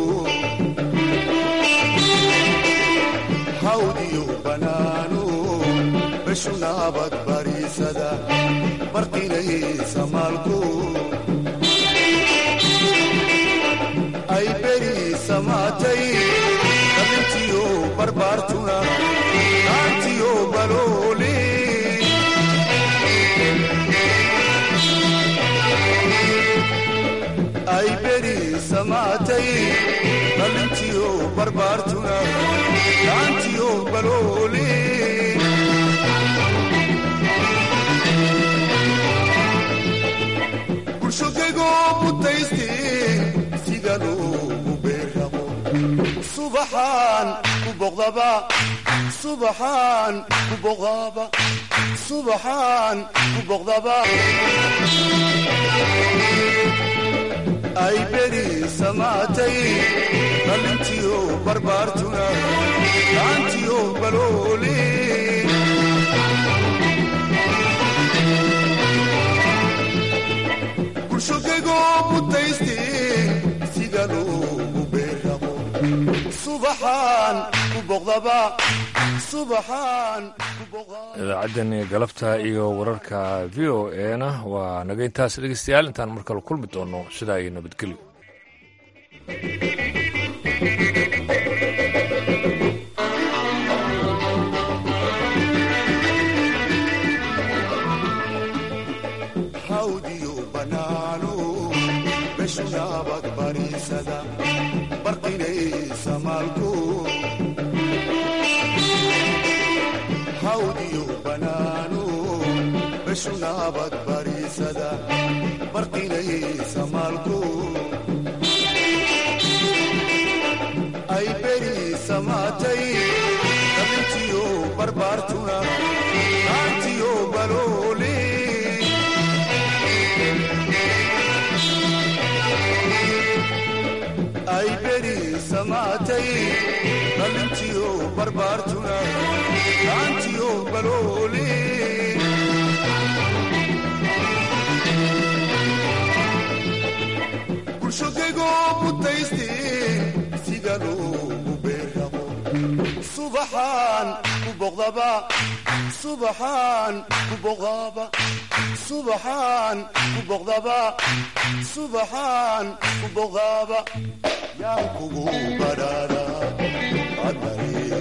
hawdiyo banaanu beshunaabad bariisada barqinaysa maalku ay beri samaatay dhalintiyo barbaartuna naantiyo balooli ay beri samaatay dhalintiyo barbaartuna naantiyo balooli bulshogegoo butaysti sida loogu beerraqo subaxaan ku boqdaba subaxaan ku boqdaba subaxaan ku boqdaba ay beri samaatay dhalintiyo barbaartuna naantiyo balooli bulshogegoo butaysti sida loogu beerraqo subaxaan ku boqdaba subaxaan ku boqdaba idaacaddan galabta iyo wararka v o ena waa naga intaas dhegeystayaal intaan mar kale kulmi doono sidaa iyo nabadgelyo hawdiyo banaanu beshunaabad bariisada barqinaysa maalku hawdiyo banaanu beshunaabad bariisada barqinaysa maalku ay beri samaatay dhalintiyo barbaartuna naantiyo balooli ay beri samaatay dhalintiyo barbaartuna naantiyo balooli bulshogegoo butaysti sida loogu beerraqo subaxaan ku boqdaba subaxaan ku boqdaba subaxaan ku boqdaba subaxaan ku boqdaba yaan kugu badhaadha admari